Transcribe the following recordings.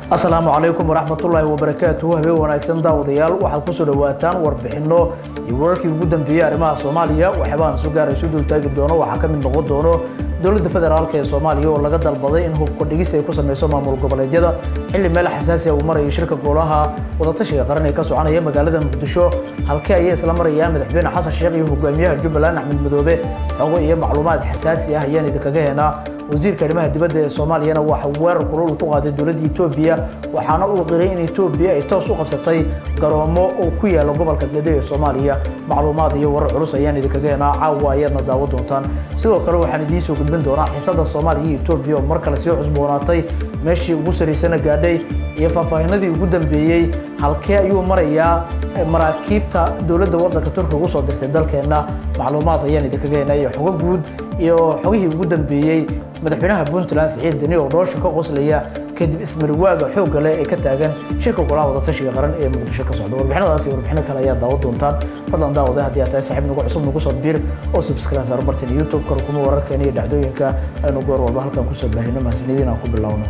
asalaamu calaykum waraxmatullaahi wabarakaatuhu habeen wanaagsan daawadayaal waxaad kusoo dhawaataan warbixinno iyo wararkii ugu dambeeyey arrimaha soomaaliya waxyaabaan soo gaarayso dul taagi doono waxaa ka mid noqon doono dowladda federaalk ee soomaaliya oo laga dalbaday in hubka dhigis ay ku sameyso maamul goboleedyada xilli meel xasaasi ah uu marayay shirka golaha wadatashiga qaran ee ka soconaya magaalada muqdisho halkee ayay isla marayaan madaxweyne xasan sheekh iyo hogaamiyaha jubbaland axmed madoobe xogo iyo macluumaad xasaasi ah ayaan idinkaga heenaa wasiirka arrimaha dibadda ee soomaaliyana waxa weerar kulul ku qaaday dowladda etoobiya waxaana uu qiray in etoobiya ay toos u qabsatay garoomo oo ku yaala gobolka gedo ee soomaaliya macluumaad iyo warar culus ayaan idinkaga heenaa caawa ayaadna daawo doontaan sidoo kale waxaan idiin soo gudbin doonaa xiisada soomaaliya iyo etoobiya oo mar kale sii cusboonaatay meeshii ugu saraysana gaadhay iyo faahfaahinadii ugu dambeeyey halkee ayuu marayaa maraakiibta dowladda waddanka turkiga ugu soo dirtay dalkeenna macluumaad ayaan idinkaga heenaa iyo xogo guud iyo xogihii ugu dambeeyey madaxweynaha puntland siciid deni oo dhoosha ka qoslaya kadib ismarwaaga xoogga leh ee ka taagan shirka golaha wadatashiga qaran ee muqdisho ka socda warbixinadaas iyo warbixino kale ayaa daawo doontaan fadlan daawada haddii aad tahay saaxiib nagu cusub nagu soo biir oo subscribe saar bartan youtube kor kuma wararkeena iyo dhacdooyinka aynu goor walba halkan kusoo baahino mahadsanidin aan ku bilowno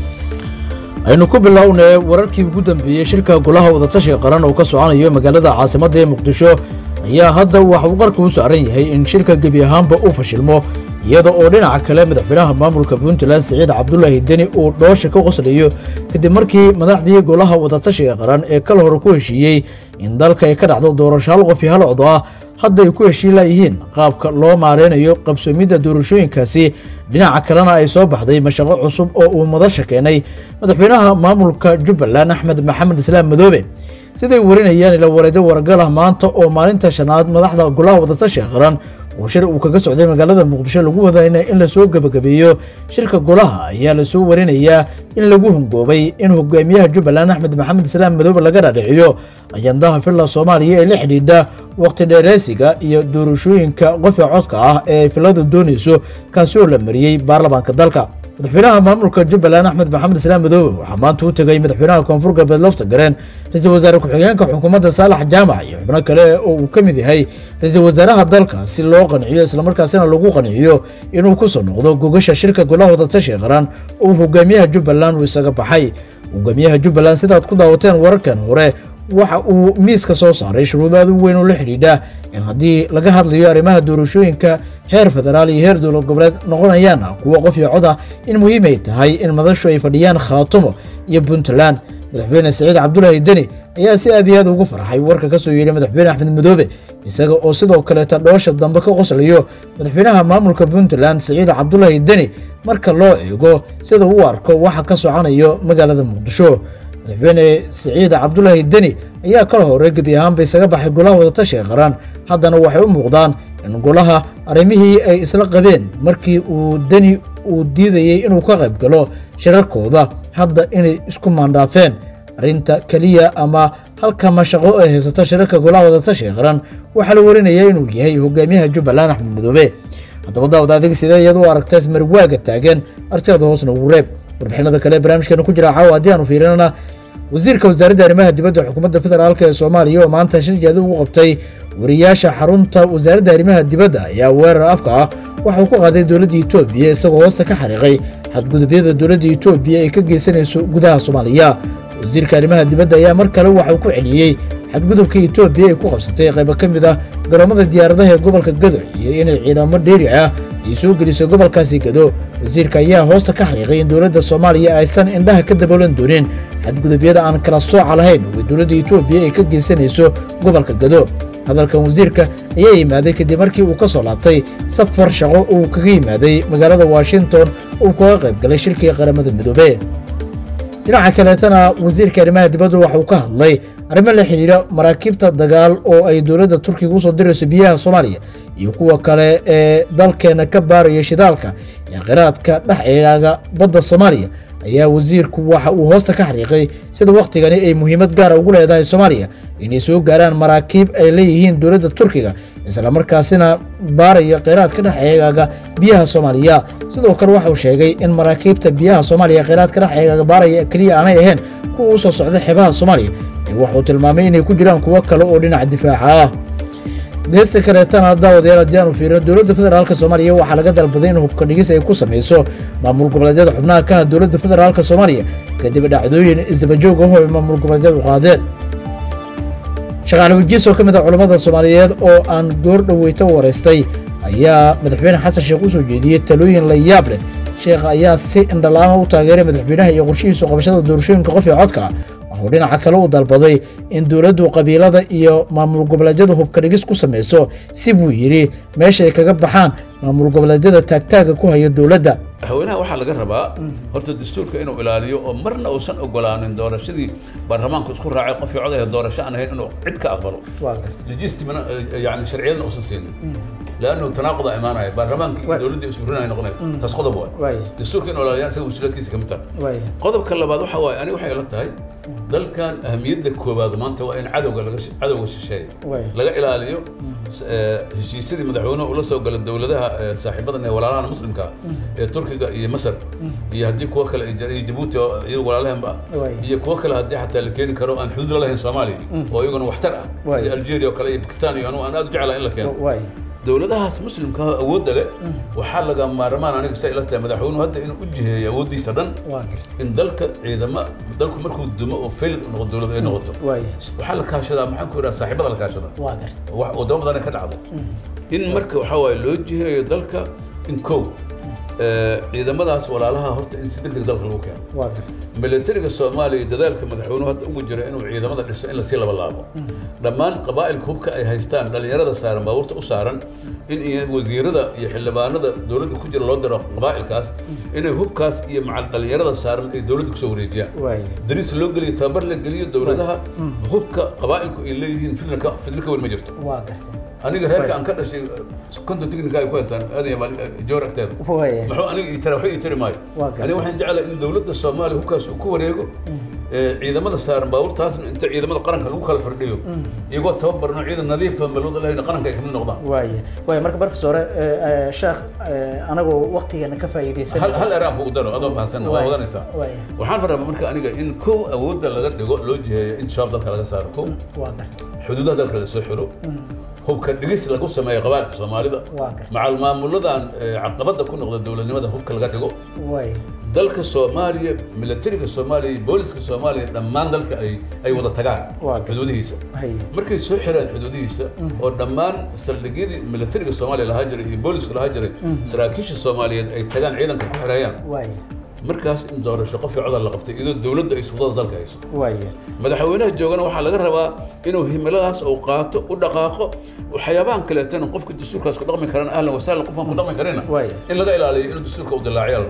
aynu ku bilownay wararkii ugu dambeeyey shirka golaha wadatashiga qaran oo ka soconayo magaalada caasimadda ee muqdisho ayaa hadda waxa uu qarka u saaran yahay in shirka gebi ahaanba uu fashilmo iyada oo dhinaca kale madaxweynaha maamulka puntland siciid cabdulaahi deni uu dhoosha ka qoslayo kadib markii madaxdii golaha wadatashiga qaran ee kala hore ku heshiiyey in dalka ay ka dhacdo doorasho hal qof iyo hal cod ah hadda ay ku heshiin layihiin qaabka loo maareynayo qabsoomidda doorashooyinkaasi dhinaca kalena ay soo baxday mashaqo cusub oo uu madasha keenay madaxweynaha maamulka jubbaland axmed maxamed islaam madoobe siday warinayaan ila wareedo wargal ah maanta oo maalinta shanaad madaxda golaha wadatashiga qaran oo shir uu kaga socday magaalada muqdisho lagu wadayna in lasoo gebagabeeyo shirka golaha ayaa lasoo warinayaa in lagu hungoobay in hogaamiyaha jubbaland axmed maxamed islaam madoobe laga dhaadhiciyo ajandaha villa soomaaliya ee la xidhiidha waqti dheereysiga iyo doorashooyinka qofka codka ah ee filadu doonayso kaasi oo la mariyey baarlamaanka dalka madaxweynaha maamulka jubbaland axmed maxamed islaam madoobe waxaa maanta u tegay madaxweynaha koonfur galbeed lafta gareen ra-iisul wasaare ku-xigeenka xukuumadda saalax jaamac iyo xubno kale oo uu ka mid yahay ra-iisul wasaaraha dalka si loo qanciyo islamarkaasina lagu qanciyo inuu ku soo noqdo gogasha shirka golaha wadatashiga qaran oo hogaamiyaha jubbaland uu isaga baxay hogaamiyaha jubbaland sidaad ku daawateen wararkan hore waxa uu miiska soo saaray shuruudaad u weyn oo la xidhiidha in haddii laga hadlayo arrimaha doorashooyinka heer federaal iyo heer dowlad goboleed noqonayaan kuwa qof iyo cod ah in muhiim ay tahay in madashu ay fadhiyaan khaatumo iyo puntland madaxweyne siciid cabdulaahi deni ayaa si aad iyo aad ugu farxay warka ka soo yeedhay madaxweyne axmed madoobe isaga oo sidoo kaleeta dhoosha dambe ka qoslayo madaxweynaha maamulka puntland siciid cabdulaahi deni marka loo eego sida uu arko waxa ka soconayo magaalada muqdisho madaxweyne siciid cabdulaahi deni ayaa kala hore gebi ahaanba isaga baxay golaha wadatashiga qaran haddana waxay u muuqdaan in golaha arrimihii ay isla qabeen markii uu deni uu diidayey inuu ka qayb galo shirarkooda hadda inay isku maandhaafeen arrinta keliya ama halka mashaqo ay haysato shirarka golaha wadatashiga qaran waxaa la warinaya inuu yahay hogaamiyaha jubbaland axmed madoobe haddaba daawad adig sidee iyad u aragta ismarwaaga taagan arteeda hoosna ugu reeb warbixinada kale barnaamijkeena ku jira caawa haddii aanu fiirinana wasiirka wasaaradda arrimaha dibadda xukuumadda federaalk ee soomaaliya oo maanta shir jeeda ugu qabtay wariyaasha xarunta wasaaradda arrimaha dibadda ayaa weerar afka ah waxauu ku qaaday dowladda etoobiya isagoo hoosta ka xariiqay xadgudubyada dowladda etoobiya ay ka geysanayso gudaha soomaaliya wasiirka arrimaha dibadda ayaa mar kale waxauu ku celiyey xadgudubka etoobiya ay ku qabsatay qaybo ka mid ah garoomada diyaaradaha ee gobolka gado iyo inay ciidamo dheeri ah ay soo gelisay gobolkaasi gado wasiirka ayaa hoosta ka xariiqay in dowladda soomaaliya aysan indhaha ka daboolan doonin xadgudubyada aan kala sooca lahayn oo dowladda etoobiya ay ka geysanayso gobolka gado hadalkan wasiirka ayaa yimaaday kadib markii uu ka soo laabtay safar shaqo uu kaga yimaaday magaalada washington uu kaga qayb galay shirkii qaramada midoobe dhinaca kaleetana wasiirka arrimaha dibaddu waxauu ka hadlay arrimo la xidhiira maraakiibta dagaal oo ay dowladda turkiga usoo dirayso biyaha soomaaliya iyo kuwa kale ee dalkeena ka baaraya shidaalka ee khiraadka dhex eegaaga badda soomaaliya ayaa wasiirku waxa uu hoosta ka xariiqay sida wakhtigani ay muhiimad gaara ugu leedahay soomaaliya inay soo gaaraan maraakiib ay leeyihiin dowladda turkiga islamarkaasina baaraya kheyraadka dhex eegaaga biyaha soomaaliya sidoo kale waxauu sheegay in maraakiibta biyaha soomaaliya kheyraadka dhex eegaaga baaraya keliya aanay ahayn kuwa u soo socda xeebaha soomaaliya ee waxuu tilmaamay inay ku jiraan kuwo kale oo dhinaca difaaca ah geesta kaleetana daawadayaal haddii aanu fiirino dowladda federaalk soomaaliya waxaa laga dalbaday in hubka dhigis ay ku samayso maamul goboleedyada xubnaha ka ah dowladda federaalk soomaaliya kadib dhacdooyin isdabajoog ah oo ay maamul goboleedyadu qaadeen shaqaale wajiis oo ka mid ah culammada soomaaliyeed oo aan goor dhoweyta waraystay ayaa madaxweyne xasan sheekh u soo jeediyey talooyin la yaab leh sheekha ayaa si indhalaama u taageeray madaxweynaha iyo qorshihiisu qabashada doorashooyinka qof iyo codka wuxuu dhinaca kale u dalbaday in dowladdu qabiilada iyo maamul goboleedyadu hubka dhigis ku samayso si buu yidhi meesha ay kaga baxaan maamul goboleedyada taagtaaga ku haya dowladda madaxweynaha waxaa laga rabaa horta dastuurka inuu ilaaliyo oo marna uusan ogolaanin doorashadii baarlamaanku isku raacay qof iyo codaya doorasho aan ahayn inuu cid ka aqbalo legitimana yani sharciyadan uusan siinin لانه تناقض امانه برلمانك دولتي اسبوعين noqonay taas qodob waa dastuurka inuu ilaaliyo isaga mas-uuliyadkiisa kamid tahay qodobka labaad waxa waaye ani waxay ila tahay dalkan ahamiyadda koowaad maanta waa in cadowga laga cadowga shisheeya laga ilaaliyo heshiisyadii madaxweynuhu ula soo gala dowladaha saaxiibadan ee walaalahan muslimka ee turkiga iyo masar iyo haddii kuwa kale iyo jabuuti oo iyagu walaalahanba iyo kuwa kale haddii xataa la keeni karo aan xuduud la lahayn soomaaliya oo iyaguna waxtar ah sida algeria oo kale iyo bakistan iyo anugu aan aad u jeclahay in la keeno dowladahaas muslimka awoodda leh waxaa laga maarmaan aniga sa ila tahay madaxweynuhu hadda inuu u jiheeyo awooddiisa dhan in dalka ciidama dalku markuu dumo oo fail noqo dowlad ay noqoto waxaa la kaashadaa maxaan ku idhaha saaxiibada la kaashadaa wadamo badan ka dhacday in marka waxaa waaye loo jiheeyo dalka in kow ciidamadaas walaalaha horta in si degdeg dalka lagu keeno militariga soomaaliya dadaalka madaxweynuhu hadda ugu jira inuu ciidamada dhiso in lasii laba laabo dhammaan qabaa'ilka hubka ay haystaan dhalinyarada saaran baabuurta u saaran in wasiirada iyo xildhibaanada dowladda ku jira loo diro qabaa'ilkaas inay hubkaas iyo macal dhalinyarada saaran ay dowladda kusoo wareejiyaan dariis loo geliyo tababar la geliyo dowladaha hubka qabaa'ilku ay leeyihiin fidnaka fidna ka weyn ma jirto aniga reerka aan ka dhashay konton technica ay ku haystaan aadan joor agteeda muxuu aniga ii tara waxba ii tari maayo aniga waxaan jeclahay in dowladda soomaaliya hubkaas uu ku wareego ciidamada saaran baabuurtaasna inta ciidamada qaranka lagu kala fardhiyo iyagoo tababarno ciidan nadiifa malwada lahayn qaranka ay kamid noqdaan waaya waaya marka professore sheekh anagoo waqtigeena ka faa'iidaysan hal hal eraan kugu daro adoo mahadsan waa wadanaysaa waxaan rabaa marka aniga in kow awoodda laga dhigo loo jiheeyo in shabaab dalka laga saaro kow xuduudaha dalka lasoo xiro hubka dhigis lagu sameeyo qabailka soomaalida macal maamuladan caqabada ku noqda dowladnimada hubka laga dhigo dalka soomaaliya militariga soomaaliya iyo booliska soomaaliya dhammaan dalka ay ay wada tagaan xuduudihiisa markay soo xiraan xuduudihiisa oo dhammaan saldhigyadii militariga soomaaliya lahaa jiray iyo booliska lahaa jiray saraakiisha soomaaliyeed ay tagaan ciidanka ku xirayaan markaas in doorasho qof codal la qabtay iyadoo dowladda ay sudada dalka hayso madaxweynaha joogana waxaa laga rabaa inuu himiladaas uu qaato u dhaqaaqo waxyaabahan kaleetana qofka dastuurkaas ku dhaqmi karana ahlan wasahlan qofkan ku dhaqmi karina in laga ilaaliyo inuu dastuurka u dilaaciya la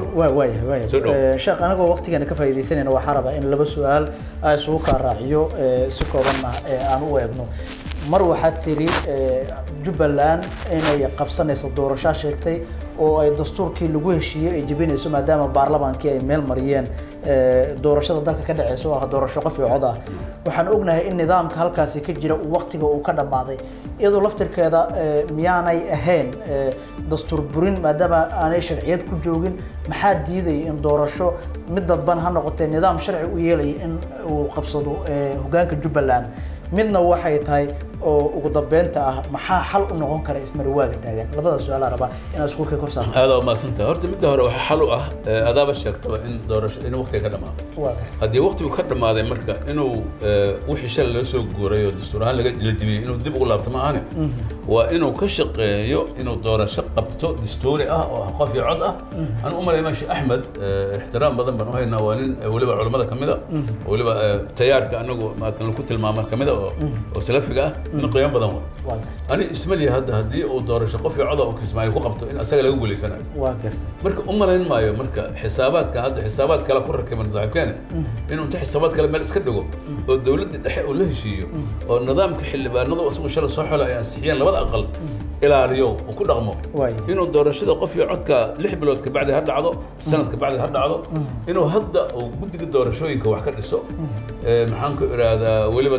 rabo sheekh anagoo waqtigeena ka faa'iidaysanayna waxaa rabaa in laba su-aal aa isugu kaa raaciyo si koobanna aan u eegno mar waxaad tiri jubbaland inay qabsanayso doorashaa sheegtay oo ay dastuurkii lagu heshiiyey ay jebinayso maadaama baarlamaankii ay meel mariyeen doorashada dalka ka dhaceysa oo ah doorasho qof iyo cod ah waxaan ognahay in nidaamka halkaasi ka jira waqtiga uu ka dhammaaday iyadoo laftirkeeda miyaanay ahayn dastuur burin maadaama aanay sharciyad ku joogin maxaa diidaya in doorasho mid dadban ha noqotee nidaam sharci u yeelaya in uu qabsado hogaanka jubbaland midna waxay tahay oo ugu dambeynta ah maxaa xal u noqon kara ismarawaaga taagan labada su-aalaa rabaa inaad isku kay korsaarto aada umaadsanta horta midda hore waxaa xal u ah adaaba sheegtaba in doorasho in waqtiga ka dhamaado haddii waqtigu ka dhamaaday marka inuu wixii shalay loo soo guuray oo dastuur ahaan laga la jibiyey inuu dib ugu laabto ma ahane waa inuu ka shaqeeyo inuu doorasho qabto dastuuri ah oo ah qof iyo cod ah aan u malay maashi axmed ixtiraam badan baan u haynaa waa nin weliba culamada kamid a weliba tayaarka anagu maatan ku tilmaama kamid a oo salafiga ah in qiimo badan way ani ismaliya hadda haddii uu doorasho qof iyo coda uu kismaayo ku qabto in asaga laga guuleysanayo marka u malayn maayo marka xisaabaadka hadda xisaabaad kale ku rakiban saaxiibkeene inuu inta xisaabaad kale meel iska dhigo oo dowladda dhexe uu la heshiiyo oo nidaamka xildhibaanadu isagu shala soo xola ay ansixiyeen labada aqal ilaaliyo uu ku dhaqmo inuu doorashada qof iyo codka lix bilood kabacdi ha dhacdo sanad kabacdi ha dhacdo inuu hadda uu guddiga doorashooyinka wax ka dhiso maxaan ku idhaahdaa weliba dee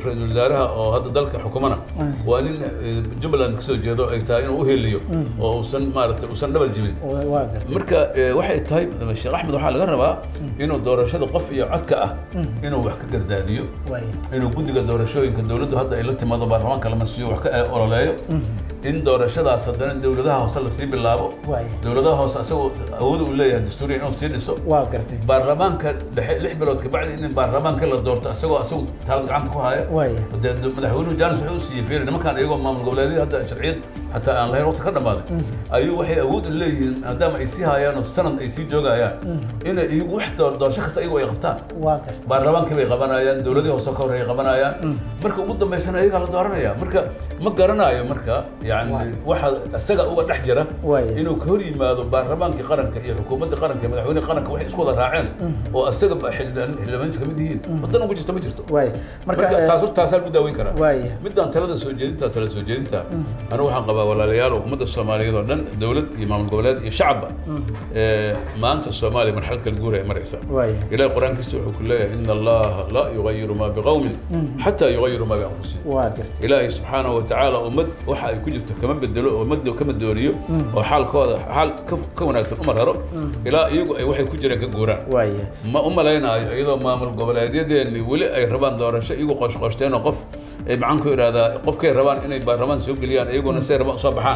ra-iisul wasaaraha oo hadda dalka xukumana waa nin eh, jubbaland kasoo jeedo ay tahay inuu uheliyo oo uusan maaragtay uusan dhabal jibin waa gartay marka eh, waxay tahay sheekh axmed waxaa laga rabaa inuu doorashada qof iyo codka ah inuu wax ka gardaadiyo waaya inuu guddiga doorashooyinka dowladdu hadda ay la timaado baarlamaanka lama siiyo wax ka ololeeyo in doorashadaas haddana dowladaha hoose lasii bilaabo waaya dowladaha hoose asagoo awooda uu leeyahay dastuuriya inuu sii dhiso waa gartay baarlamaanka dhexe lix bilood kabacdi in baarlamaanka la doorto asagoo asagu taalad gacanta ku haya waaya dee do- madaxweynuhu jaanis wuxuu u siiyey fiiri nimankaan iyagoo maamul goboleedyada hadda sharciyad xataa aan lahayn waqti ka dhammaaday ayuu waxay awood u leeyihiin maadaama ay sii hayaan oo sanad ay sii joogayaan inay iyagu wax door- doorasho kasta iyagu ay qabtaan waa gartay baarlamaankii bay qabanayaan dowladihii hoose ka horreeyay qabanayaan marka ugu dambaysana iyagaa la dooranaya marka ma garanayo marka yani waxa isaga uga dhex jira Waaya. inuu ka hor yimaado baarlamaankii qaranka iyo xukuumadda qaranka iyo madaxweyne qaranka waxay isku wada raaceen oo isaga ba xildhibaan- xildhibaanihiisa ka mid yihiin wadan ugu jirta ma jirto waaya marka marka taas horta taasaa lagu daaweyn karaa waaya midaan talada soo jeedinta tala soo jeedinta anigu waxaan qabaa walaalayaal oo ummadda soomaaliyeed oo dhan dowlad iyo maamul goboleed iyo shacabba ee, maanta soomaaliya marxalad kala guur ay maraysaa waaya إلهي القرآن كيسو يقول لها إن الله لا يغير ما بقوم حتى يغيروا ما بأنفسهم waa gartay إلهي سبحانه وتعالى أمد وحا يكجرت كمان بدلو أمد كمان دوريو وحال كودا حال كف كون أكثر أمر هرب إلى يجو أي واحد كجرا كجوران waaya ما أم لنا أيضا ما من قبل هذه اللي ولي أي ربان دور شيء يجو قش قشتين وقف أي معانكو هذا قف كي ربان إنه برلمان سوق ليان يجو نسير ربان صباحان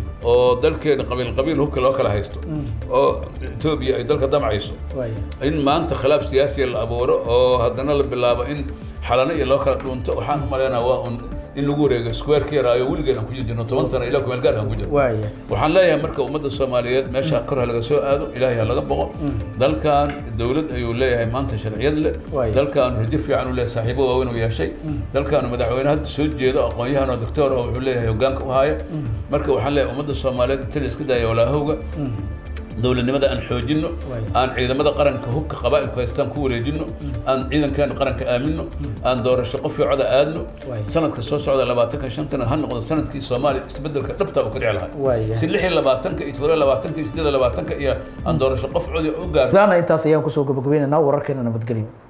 oo dalkeena qabiil qabiil hubka loo kala haysto oo Ethiopia ay dalka damcayso waaya in maanta khilaaf siyaasi la abuuro oo haddana la bilaabo in xalano iyo loo kala dhuunto waxaan u maleynayaa waa un in lagu wareego square ka yaraayo weligeed aan ku jirno toban sano ilaa kumeel gaar aan ku jirno waaya waxaan leeyahay marka ummadda soomaaliyeed meesha kor ha laga soo aado ilaahay ha laga boqo dalkan dowlad ayuu leeyahay maanta sharciyad leh Waaya. dalkan rajo fiican uu leeyahay saaxiibo waaweyn uu yeeshay dalkan madaxweyne hadda soo jeedo aqoon-yahan oo doctor oo wuxuu leeyahay hoggaanka u haya marka waxaan leeyahay ummadda soomaaliyeed inta la iska daaya walaahowga dowladnimada aan xoojino Waaya. aan ciidamada qaranka hubka qabaa'ilku haystaan ku wareejino aan ciidankeena qaranka aamino aan doorasho qof iyo coda aadno Waaya. sanadka soo socda labaatanka shantana ha noqdo sanadkii soomaaliya isbedelka dhabta uu ka dhici lahaa Waaya. si lix iyo labaatanka iyo todoba iyo labaatanka iyo siddeed iyo labaatanka iyo aan doorasho qof codi u gaarno daana intaas ayaan kusoo gabagabaynaynaa wararkeena nabadgelyo